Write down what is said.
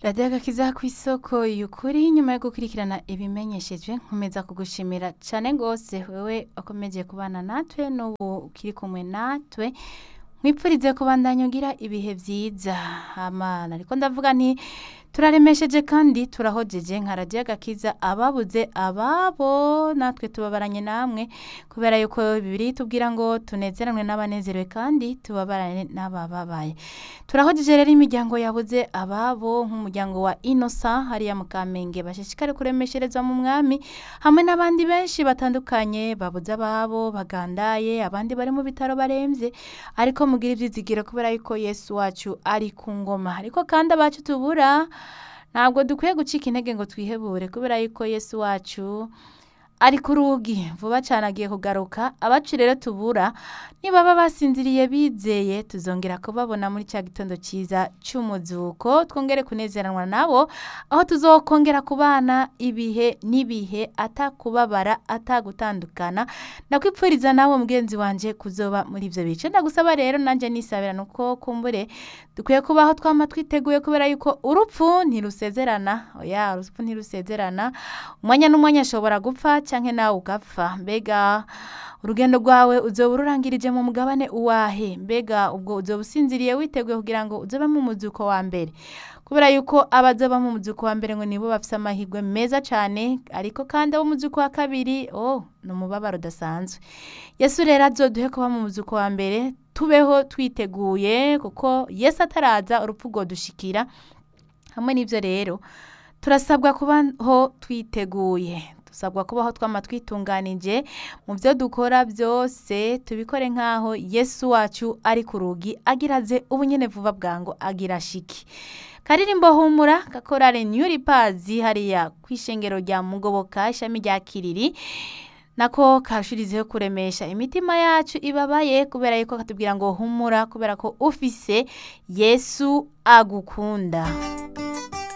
radiyo agakiza ku isoko y'ukuri nyuma yo gukurikirana ibimenyeshejwe nkomeza kugushimira cyane rwose wewe wakomeje kubana natwe n'ubu ukiri kumwe natwe nkwipfurize kubandanya ugira ibihe byiza amana ariko ndavuga nti turaremesheje kandi turahojeje nka radiyo agakiza ababuze ababo natwe tubabaranye namwe kubera yuko bibiri tubwira ngo tunezeranwe n'abanezerewe kandi tubabarane n'abababaye turahojeje rero imiryango yabuze ababo nk'umuryango wa inosa hariya mu kamenge bashishikare kuremeshereza mu mwami hamwe n'abandi benshi batandukanye babuze ababo bagandaye abandi bari mu bitaro barembye ariko mugira ibyizigiro kubera yuko yesu wacu ari ku ngoma ariko kandi abacu tubura ntabwo dukwiye gucika intege ngo twihebure kubera yuko yesu wacu ari ku rugi vuba cyane agiye kugaruka abacu rero tubura nibaba basinziriye bizeye tuzongera kubabona muri cya gitondo cyiza cy'umuzuko twongere kunezeranwa nabo aho tuzokongera kubana ibihe n'ibihe atakubabara atagutandukana ndakwipfuriza nawe mugenzi wanjye kuzoba muri ibyo bice ndagusaba rero nanjye nisabira nuko kumbure dukwiye kubaho twama twiteguye kubera yuko urupfu ntirusezerana oya urupfu ntirusezerana umwanya n'umwanya ashobora gupfa cyangwa nawe ugapfa mbega urugendo rwawe uzoba ururangirije mu mugabane uwahe mbega ubwo uzoba usinziriye witeguye kugira ngo uzobe mu muzuko wa mbere kubera yuko abazoba mu muzuko wa mbere ngo nibo bafite amahirwe meza cyane ariko kandi abo mu muzuko wa kabiri oh ni umubabaro udasanzwe yesu rero azoduhe kuba mu muzuko wa mbere tubeho twiteguye kuko yesu ataraza urupfu rwo dushikira hamwe n'ibyo rero turasabwa kubaho twiteguye dusabwa kubaho twama twitunganije mu byo dukora byose tubikore nk'aho yesu wacu ari ku rugi agira aze ubunyene vuba bwango agira shiki karirimbo humura gakorare nyuri pazi hariya ku ishengero rya mugoboka ishami rya kiriri nako kashirizeho kuremesha imitima yacu ibabaye kubera yuko katubwira ngo humura kubera ko ufise yesu agukunda